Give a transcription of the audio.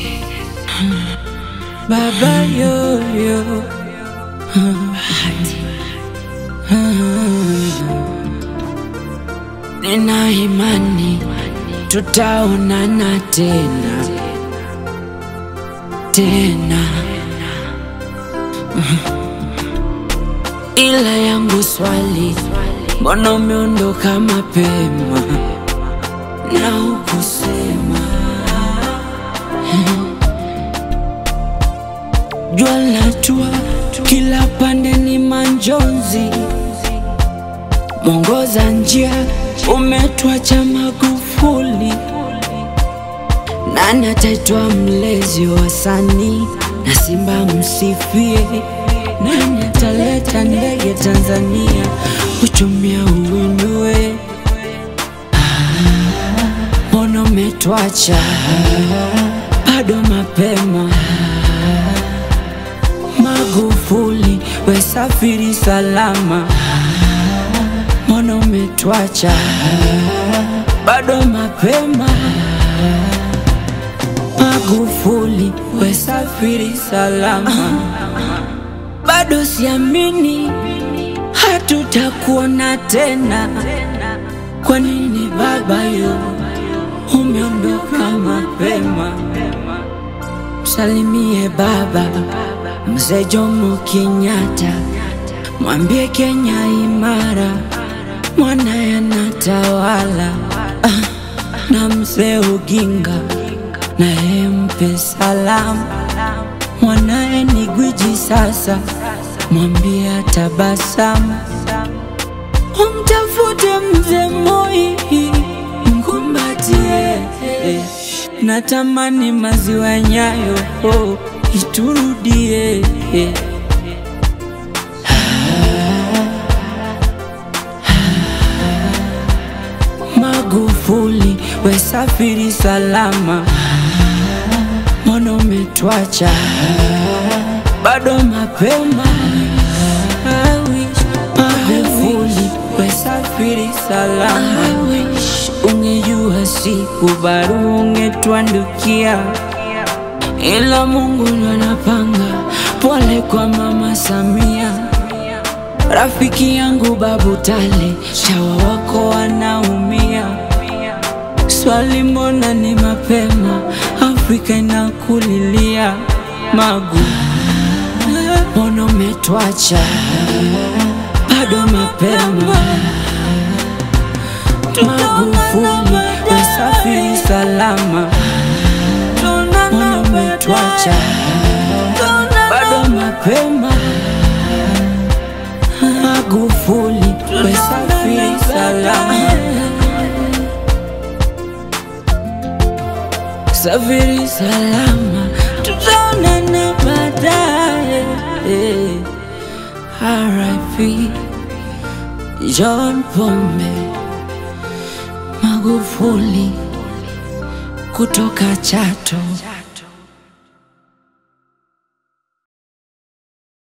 Baba yoyo Nina imani tutaonana tena tena, ila yangu swali, mbona umeondoka mapema na hukusema? Jua latua kila pande ni manjonzi, mwongoza njia umetwacha Magufuli. Nani ataitwa mlezi wa wasanii na Simba msifie? Nani ataleta ndege Tanzania uchumia uwinue? Mbona umetwacha bado mapema? Magufuli, we safiri salama. Mbona umetwacha bado mapema? Magufuli, we safiri salama. Bado siamini hatutakuona tena. Kwa nini baba yo umeondoka mapema? Msalimie baba Mzee Jomo Kenyatta, mwambie Kenya imara, mwanaye anatawala. Ah, na mzee Oginga naye mpe salamu, mwanaye ni gwiji sasa, mwambie atabasamu. Umtafute mzee Moi, mkumbatie. Natamani maziwa Nyayo oh, iturudie. Magufuli, we safiri salama, mbona umetwacha bado mapema? Magufuli, we safiri salama, ungejua siku baru ungetwandukia, ila Mungu ndo anapanga. Pole kwa mama Samia, rafiki yangu Babu Tale, shawa wako wanaumia. Swali, mbona ni mapema? Afrika inakulilia. Magu, mbona umetwacha bado mapema? Magufuli, we safiri salama, mbona umetwacha bado mapema? Magufuli, we safiri salama, safiri salama, tutaonana baadaye. RIP John Pombe Magufuli kutoka Chato.